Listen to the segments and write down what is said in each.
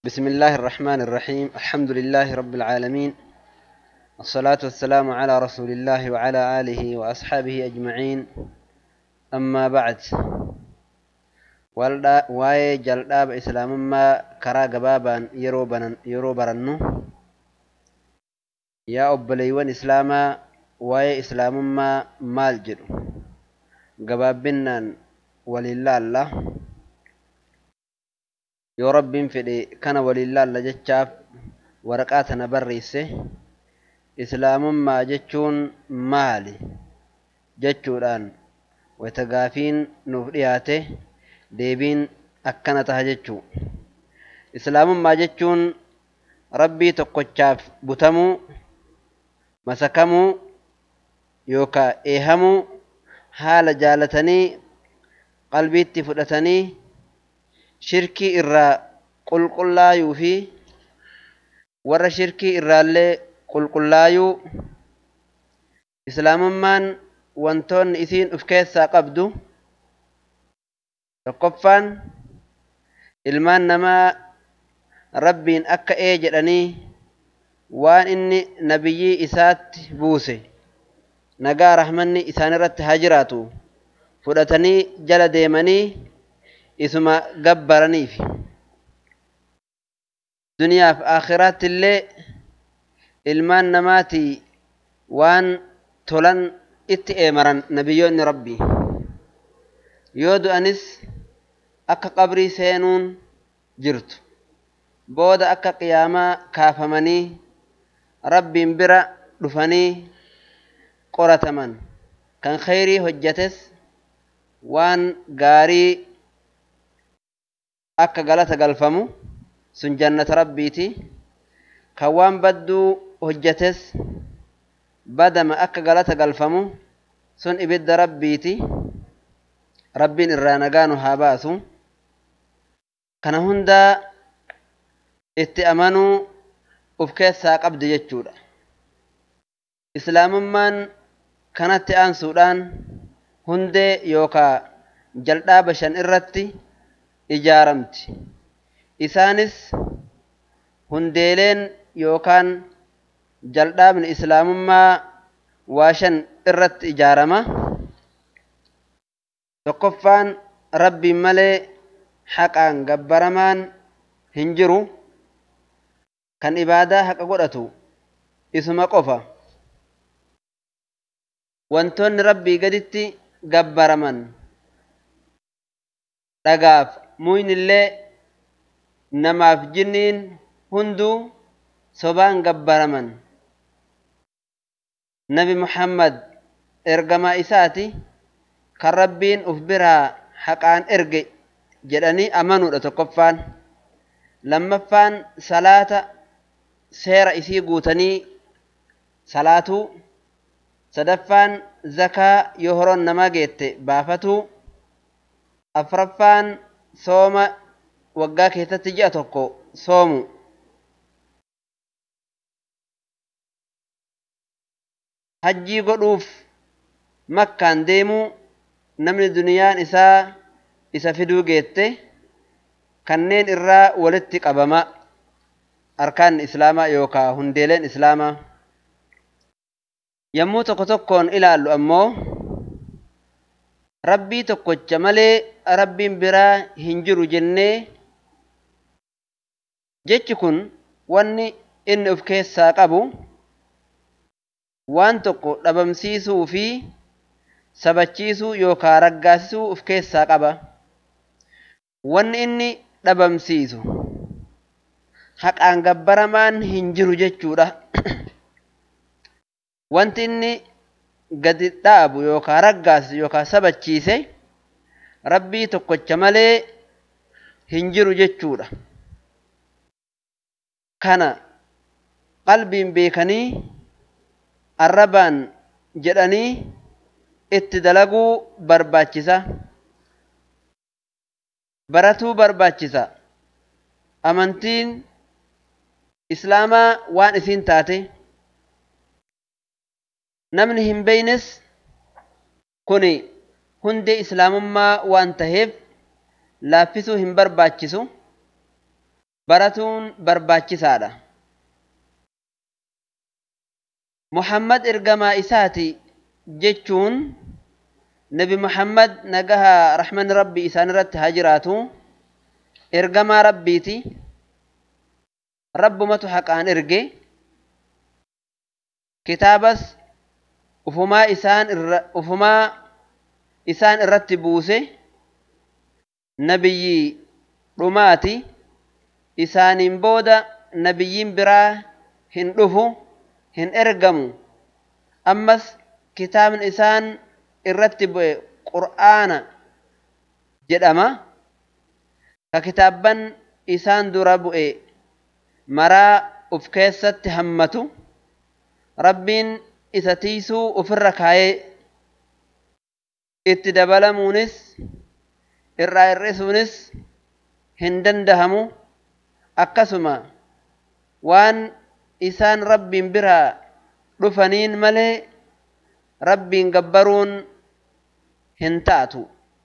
بسم الله الرحمن الرحيم الحمد لله رب العالمين الصلاة والسلام على رسول الله وعلى آله وأصحابه أجمعين أما بعد waa'ee jal'aaba islaamummaa karaa gabaabaan yeroo barannu yaa obboleeywan islaamaa waa'ee islaamummaa maal jedhu gabaabbinaan waliin laalla yoo rabbiin fedhe kana waliin laalla jechaaf waraqaa tana barreesse islaamummaa jechuun maali jechuudhaan wata gaafiin nuuf dhiyaate deebiin akkana taha jechuu islaamummaa jechuun rabbii tokkochaaf butamuu masakamuu yookaa eehamuu haala jaalatanii qalbiitti fudhatanii shirkii irraa qulqullaayuu fi warra shirkii irraallee qulqullaayuu islaamummaan wantoonni isiin uf keessaa qabdu tokkoffaan ilmaan namaa rabbiin akka ee jedhanii waan inni nabiyyii isaatti buuse nagaa rahmanni isaan irratti haa jiraatu fudhatanii jala deemanii isuma gabbaraniif duniyaaf akhiraatti illee ilmaan namaatii waan tolan itti eemaran nabiyyoonni rabbii yoo du'anis akka qabrii seenuun jirtu booda akka qiyaamaa kaafamanii rabbiin bira dhufanii qorataman kan khayrii hojjates waan gaarii akka galata galfamu sun jannata rabbiiti kan waan badduu hojjates badama akka galata galfamu sun ibidda rabbiiti rabbiin irraa nagaa nu haa baasu kana hundaa itti amanuu uf keessaa qabdi jechuudha islaamummaan kanatti aansuudhaan hundee yookaa jal'aaba shan irratti ijaaramti isaanis hundeeleen yookaan jal'aabni islaamummaa waa shan irratti ijaarama tokkoffaan rabbiin malee haqaan gabbaramaan hin jiru kan ibaadaa haqa godhatu isuma qofa wantoonni rabbii gaditti gabbaraman dhagaaf muynillee namaaf jinniin hunduu sobaan gabbaraman nabi muhammad ergamaa isaati kan rabbiin uf biraa haqaan erge jedhanii amanuudha tokkoffaan lammaffaan salaata seera isii guutanii salaatuu sadaffaan zakaa yoo horoon namaa geette baafatuu afraffaan sooma waggaa keessatti ji'a tokko soomu hajjii godhuuf makkaan deemuu namni duniyaan isaa isa fiduu geette kanneen irraa walitti qabama arkaan islaamaa yookaa hundeeleen islaamaa yommuu tokko tokkoon ilaallu ammoo rabbii tokkocha malee rabbiin biraa hin jiru jennee jechi kun wanni inni of keessaa qabu waan tokko dhabamsiisuu fi sabachiisuu yookaa raggaasisuu of keessaa qaba wanni inni dhabamsiisu haqaan gabbaramaan hin jiru jechuudha wanti inni gadi dhaabu yookaa raggaasisu yookaa sabachiise rabbii tokkocha malee hin jiru jechuudha kana qalbiin beekanii arrabaan jedhanii itti dalaguu barbaachisa baratuu barbaachisa amantiin islaamaa waan isiin taate namni hin beeynes kun hundee islaamummaa waan taheef laaffisuu hin barbaachisu baratuun barbaachisaadha. Muhammad ergamaa isaati jechuun nabi Muhammad nagaha rahmanni rabbi isaan irratti haa jiraatu ergamaa rabbiiti rabbumatu haqaan erge kitaabas ufumaa isaan irra ufumaa isaan irratti buuse nabiyyi dhumaati isaaniin booda nabiyyiin biraa hin dhufu hin ergamu ammas kitaabni isaan irratti bu'e qur'aana jedhama ka kitaabban isaan dura bu'e maraa uf keessatti hammatu rabbiin isa tiisuu ufirra kaayee itti dabalamuunis irraa hir'isuunis hin dandahamu akkasuma waan isaan rabbiin biraa dhufaniin malee rabbiin gabbaruun hin taatu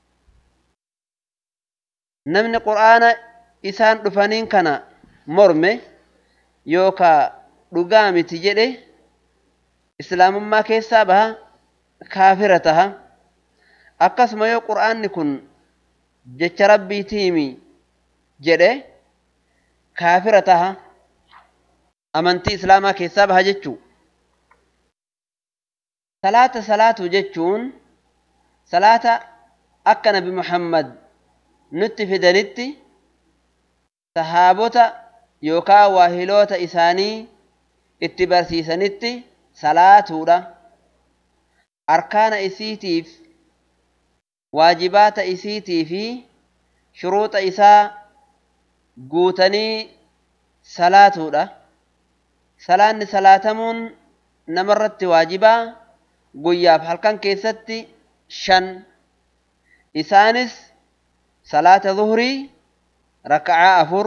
namni qur'aana isaan dhufaniin kana morme yookaa dhugaa miti jedhe islaamummaa keessaa baha kaafira taha akkasuma yoo qur'aanni kun jecha rabbiitiimi jedhe kaafira taha amantii islaamaa keessaa baha jechuu salaata salaatu jechuun salaata akka nabi muhammad nutti fidanitti sahaabota yookaa waahiloota isaanii itti barsiisanitti salaatuudha arkaana isiitiif waajibaata isiitii fi shuruuxa isaa guutanii salaatuudha salaanni salaatamuun namarratti waajibaa guyyaaf halkan keessatti shan isaanis salaata zuhrii raka'aa afur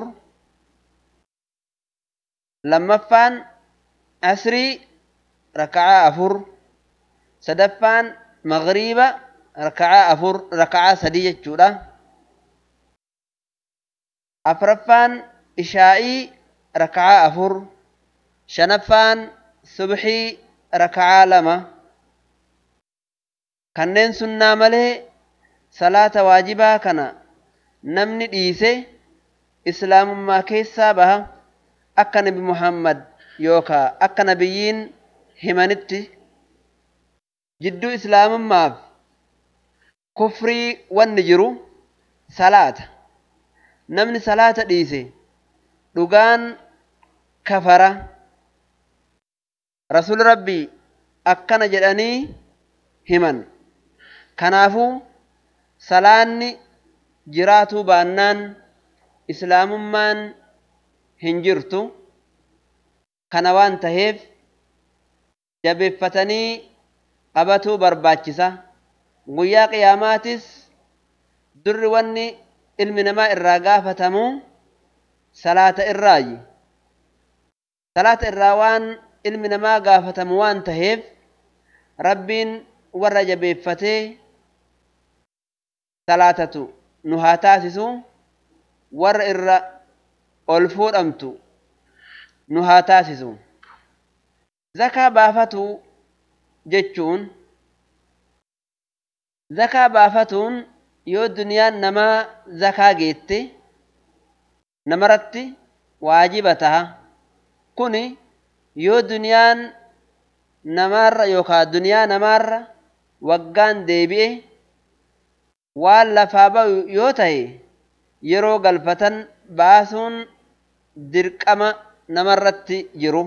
lammaffaan asrii raka'aa afur sadaffaan magriiba raka'aa afur raka'aa sadii jechuudha afraffaan ishaa'ii raka'aa afur shanaffaan subxii raka'aa lama kanneen sunnaa malee salaata waajibaa kana namni dhiise islaamummaa keessaa baha akka nabi muhammad yookaa akka nabiyyiin himanitti jidduu islaamummaaf kufrii wanni jiru salaata namni salaata dhiise dhugaan kafara rasul rabbii akkana jedhanii himan kanaafuu salaanni jiraatuu baannaan islaamummaan hin jirtu kana waan taheef jabeeffatanii qabatuu barbaachisa guyyaa qiyaamaatis durri wanni ilmi namaa irraa gaafatamu salaata irraayi salaata irraa waan ilmi namaa gaafatamu waan taheef rabbiin warra jabeeffatee salaatatu nu haa taasisu warra irra ol fuudhamtu nu haa taasisu zakaa baafatu jechuun zakaa baafatuun yoo duniyaan namaa zakaa geette namarratti waajiba taha kuni yoo duniyaan namaarra yookaan duniyaa namaarra waggaan deebi'e waan lafaa ba'u yoo ta'e yeroo galfatan baasuun dirqama namarratti jiru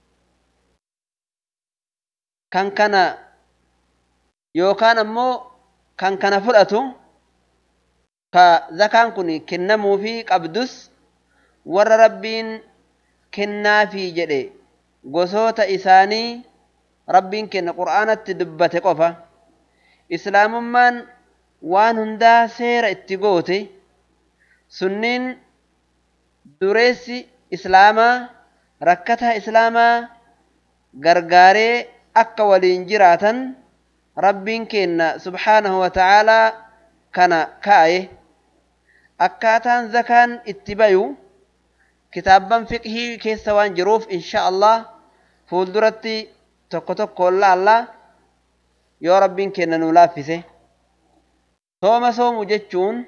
kan kana yookaan ammoo kan kana fudhatu ka zakaan kun kennamuufii qabdus warra rabbiin kennaafii jedhe gosoota isaanii rabbiin kenna qur'aanatti dubbate qofa islaamummaan waan hundaa seera itti goote sunniin dureessi islaamaa rakkataa islaamaa gargaaree akka waliin jiraatan rabbiin kenna subhaanahu wa ta'aalaa kana kaa'e akkaataan zakaan itti bayu kitaabban fiqhii keessa waan jiruuf insha allah fuulduratti tokko tokko laallaa yoo rabbiin kenna nuu laaffise sooma soomu jechuun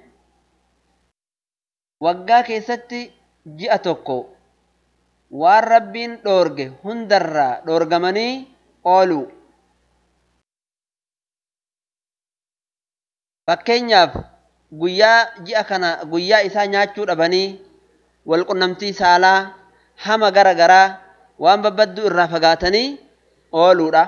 waggaa keessatti ji'a tokko waan rabbiin dhoorge hundarraa dhoorgamanii ooluu fakkeenyaaf guyyaa ji'a kana guyyaa isaa nyaachuu dhabanii walqunnamtii saalaa hama gara garaa waan babbadduu irraa fagaatanii ooluudha.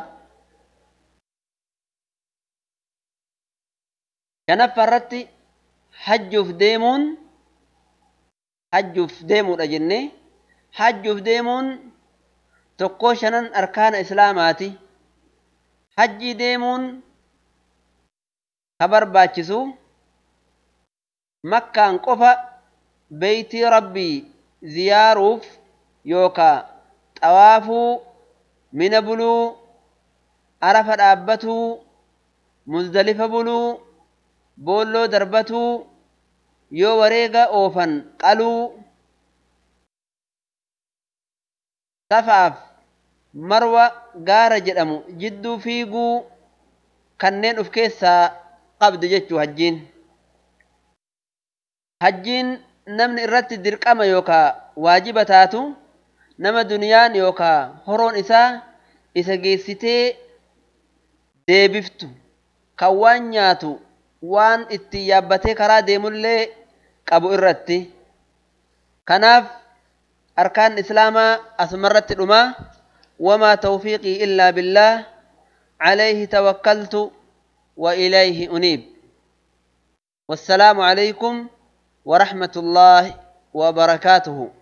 shanaffaa irratti hajjuuf deemuun hajjuuf deemuudha jenne hajjuuf deemuun tokkoo shanan arkaana islaamaati hajjii deemuun ka barbaachisu makkaan qofa beeytii rabbii ziyaaruuf yookaa xawaafuu mina buluu arafa dhaabbatuu muzdalifa buluu boolloo darbatuu yoo wareega oofan qaluu safaaf marwa gaara jedhamu jidduu fiiguu kanneen uf keessaa qabdu jechuu hajjiin hajjiin namni irratti dirqama yookaa waajiba taatu nama duniyaan yookaa horoon isaa isa geessitee deebiftu kan waan nyaatu waan itti yaabbatee karaa deemullee qabu irratti kanaaf arkaan islaamaa asumarratti dhuma wamaa tawfiiqii illaa billaah عليه توكلت وإليه أنيب والسلام عليكم ورحمة الله وبركاته